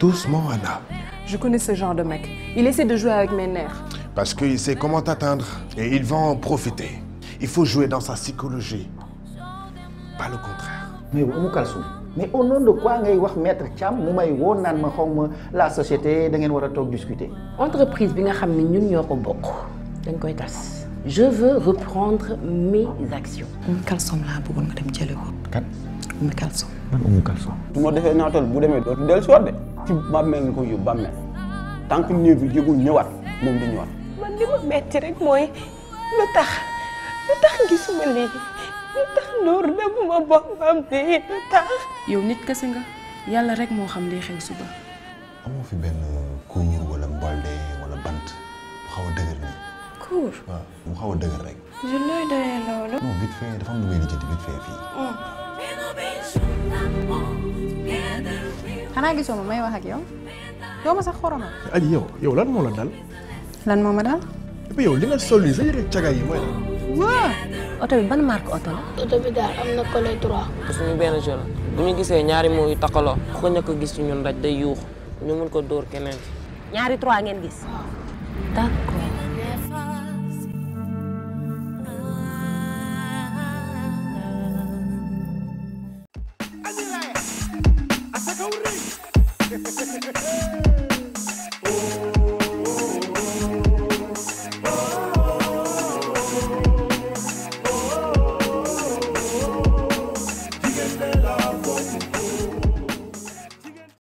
Doucement, Anna. Je connais ce genre de mec. Il essaie de jouer avec mes nerfs. Parce qu'il sait comment t'atteindre et il va en profiter. Il faut jouer dans sa psychologie, pas le contraire. mais Oumou Kalsoum mais au nom de quoi ngay wax maître Thiam mu may woo naan ma xaw ma la société da ngeen war a toog discuter. entreprise bi nga xam ne ñun ñoo ko bokk dañ koy tas je veux reprendre mes actions Oumou Kalsoum laa bëggoon nga dem jëli ko. kan Oumou Kalsoum. man Oumou Kalsoum. su ma defee naatool bu demee dootu dellu si waat de ci bàmmeel nga ko yóbbu bàmmeel tant que néew bi jógul ñëwaat moom du ñëwaat. man li ma metti rek mooy lu tax lu tax gisuma lii lu tax Nour demuma boppam bi lu tax. yow nit kese nga yàlla rek moo xam liy xew suba. amoo fi benn kuur wala mbolde wala bant bu xaw a dëgër nii. Cour. waaw mu xaw a dëgër rek. je looy doyee loolu. non vite fait dafa am lu may lijjanti vite fait fii. xanaa gisoo ma may wax ak yow yow ma sax xoroma aji yow yow lan moo la dal lan moo ma daal et puis yow li nga sol nii sa yëre caga yi mooy lan waa oto bi ban marque oto la oto bi daal am na collé droit. suñu benn jeune bu ñu gisee ñaari moo yu takkaloo ku ko ñàkk a gis ci ñun rek day yuux ñu mun ko dóor keneen ñaari trois ngeen gis d'accord Hey!